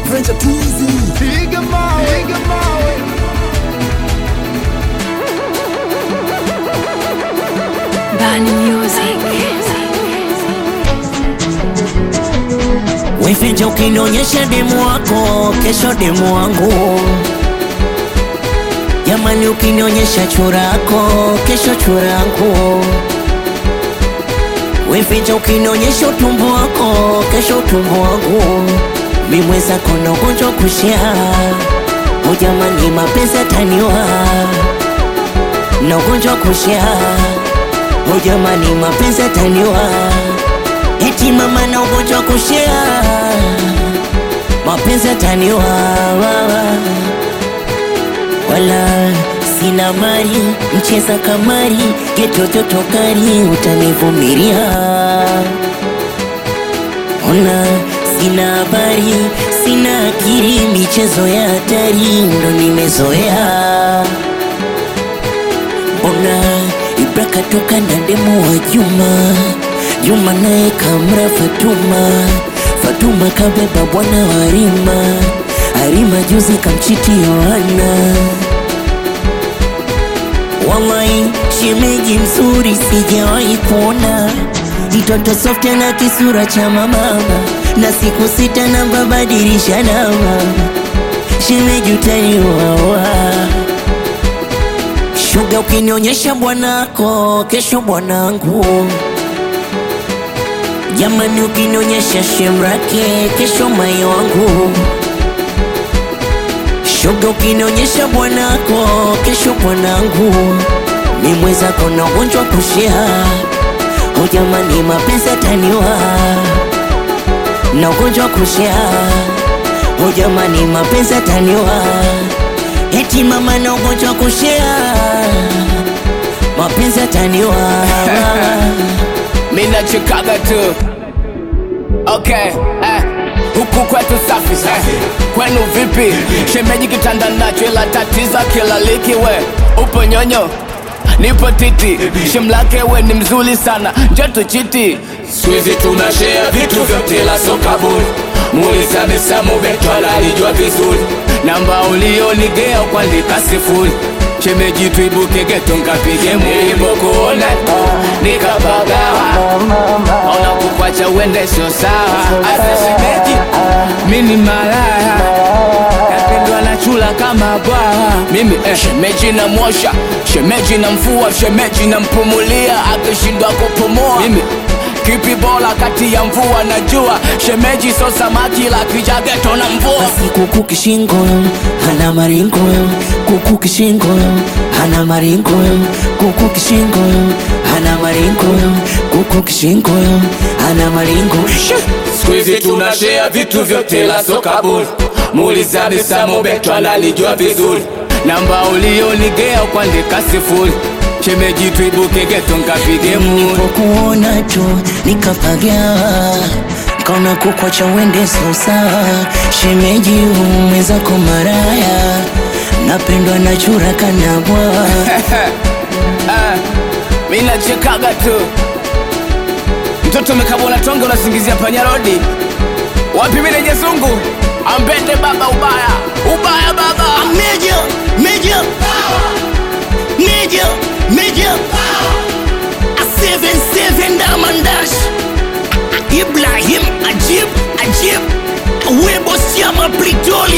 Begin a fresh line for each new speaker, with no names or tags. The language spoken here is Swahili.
Venture too easy.
Piga mawe, piga mawe.
Bani Music.
Weficha ukinionyesha demu wako, kesho demu wangu. Jamani, ukinionyesha churako, kesho churangu. Weficha ukinionyesha utumbo wako, kesho utumbo wangu. Mimweza kona ugonjwa kushia, o jamani, mapenzi ataniwa na ugonjwa kushia, o jamani, mapenzi ataniwa eti mama na ugonjwa kushia, mapenzi ataniwa wala sina mali, mcheza kamari, getototo kari, utanivumilia. Ona sina habari, sina akili, michezo ya hatari ndo nimezoea. Mbona Ibra katoka na demu wa Juma, Juma naye kamra Fatuma, Fatuma kabeba bwana wa Harima, Harima juzi kamchiti Yohana. Wallahi shemeji mzuri sijawahi kuona, mtoto soft na kisura cha mama, na siku sita na babadilisha namba, shemeji utaniwawa Shuga ukinionyesha bwanako, kesho bwanangu. Jamani, ukinionyesha shemrake, kesho mai wangu. Shuga ukinionyesha bwanako, kesho bwanangu. Mimwezako na ugonjwa kushia, o jamani, mapenzi ataniwa na ugonjwa kushia, o jamani, mapenzi ataniwa eti mama na ugonjwa kushia, mapenzi ataniwa
Mimi nachekaga tu. Okay, eh. Huku kwetu safi safi. Kwenu vipi? Shemeji kitanda nacho ila tatiza kila liki we. Upo nyonyo? Nipo titi. Shemlake we ni mzuri sana. Njoo chiti. Squeezy tunashare vitu vyote la soka bure. Muuliza Misamu Betwala alijua vizuri. Namba ulionigea kuandika sifuri. Shemeji tuibuke geto nkapige nilipokuona nikapagawa ona kukwacha uende sio sawa asa shemeji mini malaya napendwa na chula kama bwawa mimi eh, shemeji na mwosha shemeji na mfua shemeji na mpumulia akishindwa kupumua mimi kipi bora kati ya mvua na jua shemeji so samaki la kijageto na mvua
basi kuku kishingo hana maringo kuku kishingo hana maringo kuku kishingo hana maringo kuku kishingo hana maringo
Squeezy tunashare vitu vyote la soka bure. Muuliza Misamu Betwala alijua vizuri. Namba ulionigea kuandika sifuri. Shemeji tuibuke geto nkapige muri.
nilipokuona tu nikapagawa kaona kukwacha uende so sawa shemeji umwezako maraya napendwa na chura kanabwa
Ah, mi nachekaga tu mtoto umekabona tonge unasingizia panyarodi wapi milenye zungu ambende baba ubaya ubaya baba
Major, major, major, major. A seven seven diamond dash. Ibrahim Ajib, Ajib. Webo Siama Britola.